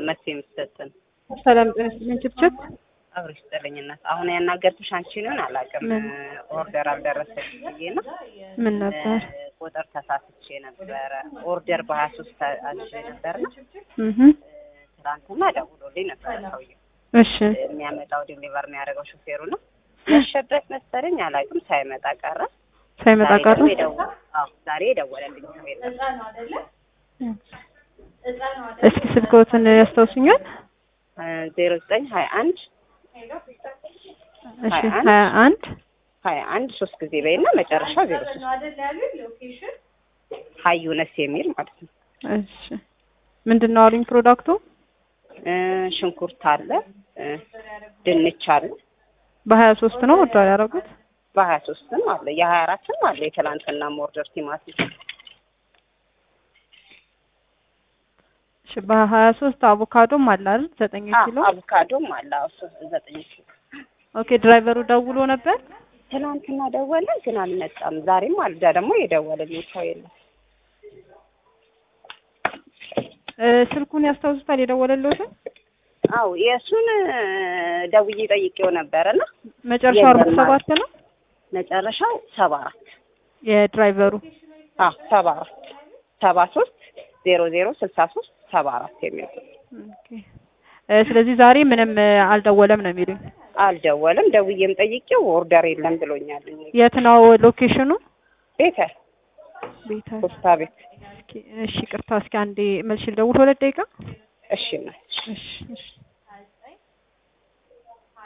መስ የምትሰጥን ሰላም ጤና ይስጥልኝ ችብችብ አብረሽ ስጠለኝነት አሁን ያናገርኩሽ አንቺንን አላውቅም። ምን? ኦርደር አልደረሰች ብዬ ነው ምን ነበር? ቁጥር ተሳስቼ ነበረ። ኦርደር በሀያ ሶስት አዝዤ ነበር ነው እህ ትናንትና ደውሎልኝ ነበረ ሰውዬው እሺ የሚያመጣው ዲሊቨር የሚያደርገው ሹፌሩ ነው። መሸበት መሰለኝ አላውቅም። ሳይመጣ ቀረ። ሳይመጣ ዛሬ ቀረ። ደግሞ የደወ- አዎ ዛሬ የደወለልኝ ሰው የለም። እስኪ ስልክዎትን ያስታውሱኛል? ዜሮ ዘጠኝ ሀያ አንድ እሺ ሀያ አንድ ሀያ አንድ ሀያ አንድ ሶስት ጊዜ በይና መጨረሻ ዜሮ ሶስት ሀዩነስ የሚል ማለት ነው። እሺ ምንድን ነው አሉኝ ፕሮዳክቱ? እ ሽንኩርት አለ እ ድንች አለ በሀያ ሶስት ነው ወርዷል ያደረጉት? በሀያ ሶስትም አለ የሀያ አራትም አለ የትላንትና ሞርደር ቲማቲም እሺ በሀያ ሶስት አቮካዶም አለ አይደል? ዘጠኝ አ ኪሎ አቮካዶም አለ አዎ ሶስት ዘጠኝ ኪሎ ኦኬ ድራይቨሩ ደውሎ ነበር? ትናንትና ደወለ ግን አልመጣም። ዛሬም አልዳ ደግሞ የደወለልኝ ሰው የለም። እ ስልኩን ያስታውሱታል የደወለልዎትን? አዎ የእሱን ደውዬ ጠይቄው ነበረና መጨረሻው አርባ የለም ሰባት ነው መጨረሻው ሰባ አራት የድራይቨሩ አዎ ሰባ አራት ሰባ ሶስት ዜሮ ዜሮ ስልሳ ሶስት ሰባ አራት የሚል ኦኬ እ ስለዚህ ዛሬ ምንም እ አልደወለም ነው የሚሉኝ። አልደወለም። ደውዬም ጠይቄው ኦርደር የለም ብሎኛል። የት ነው ሎኬሽኑ? ቤተ ቤተ ፖስታ ቤት እስኪ እሺ ቅርታ እስኪ አንዴ መልሽ ልደውል ሁለት ደቂቃ እሺ ነው እሺ እሺ